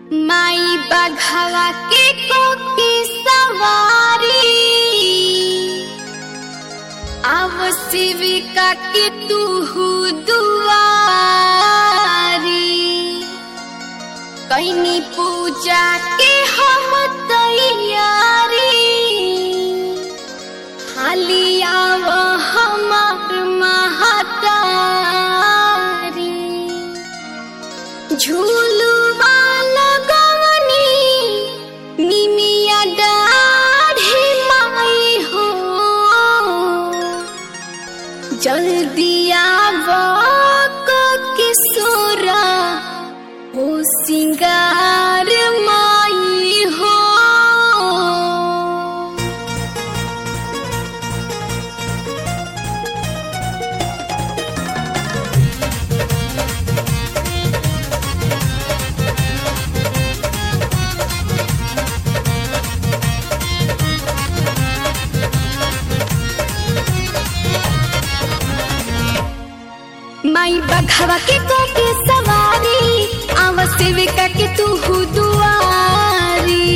माई बघवा के कोकी सवारी आव शिविका के तू दुआरी कैनी पूजा के हम तैयारी हाली आव हमार महतारी झूलुआ लगवनी निमिया डाढ़ी माई हो जल्दी आव किशोरा हो सिंगार माई हो माई बघवा के कोके सवारी आव सेविका के तू दुआरी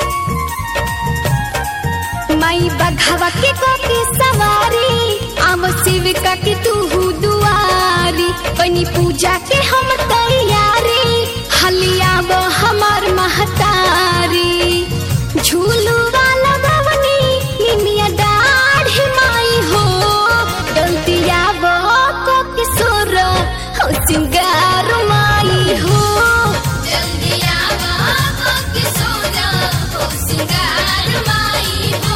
माई बघवा के कोके सवारी आव सेविका के तू दुआरी कनी पूजा के हम तैयारी हलिया वो हमार महतारी झूलू वाला भवनी निमिया दाढ़ी माई हो गलतिया वो को किशोर हो सिंगार माई हो जल्दी आवा हो किशोर हो सिंगार माई हो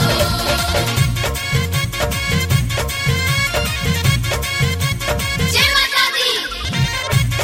जय माता दी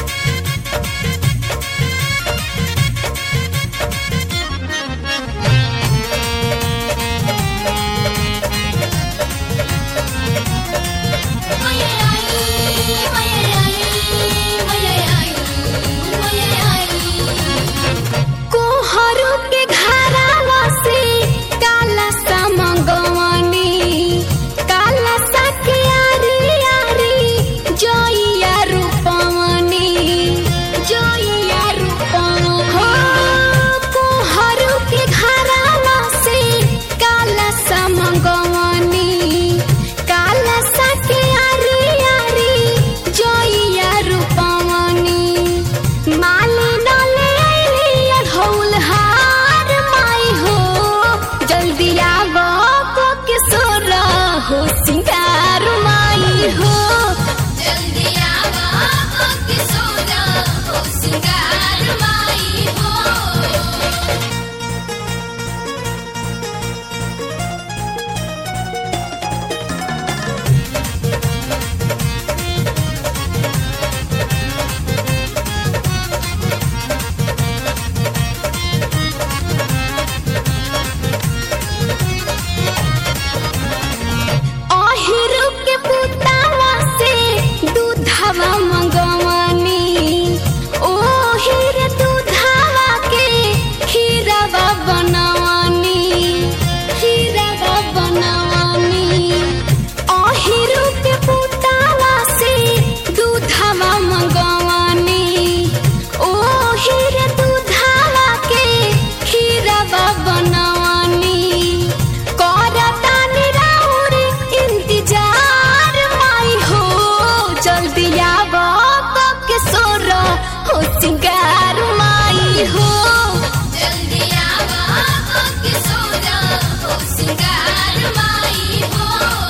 कोहरू के घरावा से काला सा मंगवनी काला सा के आरी आरी जोइया रूपवनी जोइया रूपवनी हो कोहरू के घरावा से काला सा मंगवनी काला सा के आरी आरी जोइया रूपवनी माली डाले आइली अढ़ौल हार माई हो जल्दी आवो को किशोर हो सिंगार माई हो जल्दी आवा हो किशोर हो सिंगार माई हो अहिरु के पुतावा से दूधवा मंगवनी ओहिर दूधवा के खीरवा बनवनी खीरवा बनवनी अहिरु के पुतावा से दूधवा मंगवनी ओहिर दूधवा के खीरवा बनवनी करतानी राउर इंतजार माई हो जल्दी आवो को किशोर हो सिंगार माई हो जल्दी आवा हो किशोर हो सिंगार माई हो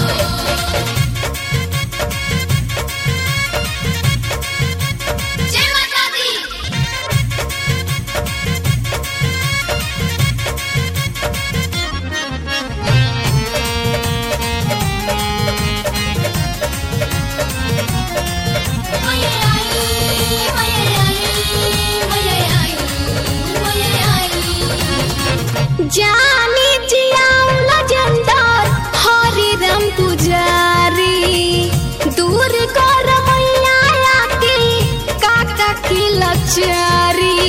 जय माता दी जानी जियाउला जंदार हरि राम पुजारी दूर कर मैया के काका की लचारी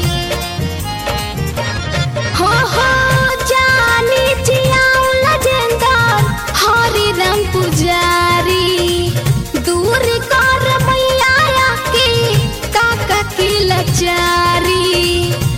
हो हो जानी जियाउला जंदार हरि राम पुजारी दूर कर मैया के काका की लचारी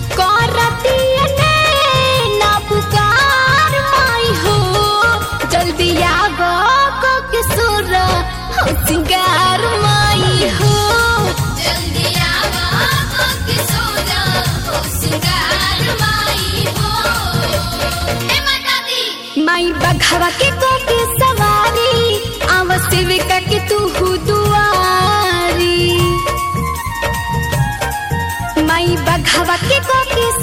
बघवा के को के सवारी आव सेविका के तू दुआरी माई बघवा के को के